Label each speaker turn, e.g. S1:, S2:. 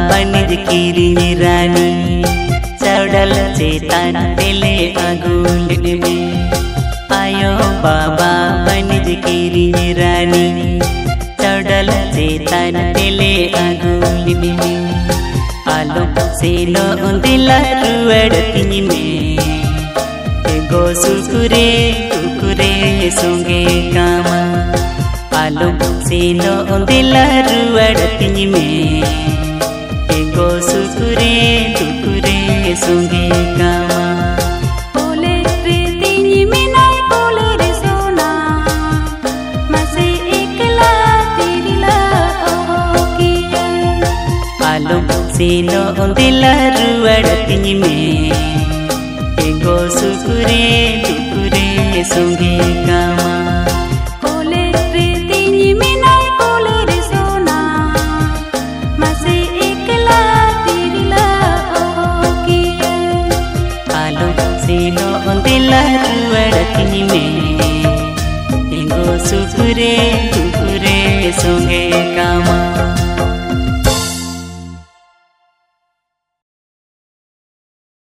S1: बनिज किरी रानी चढ़ल चेतन दिले अगुल में आयो बाबा बनिज किरी रानी चढ़ल चेतन दिले अगुल में आलो से लो दिल रुअड़ती में गो सुकुरे कुकुरे सोंगे कामा आलो से लो दिल रुअड़ती में गो सुकुरे कुकुरे सोंगे कामा
S2: Boleh retinya minai boleh resona Masih ikhlas dirilah oh kia
S1: आलो से लो दिल रुअड़ती में गो सुकुरे कुकुरे सोंगे कामा
S2: Boleh retinya minai boleh resona Masih ikhlas dirilah oh kia
S1: आलो से लो दिल रुअड़ती में गो सुकुरे कुकुरे सोंगे कामा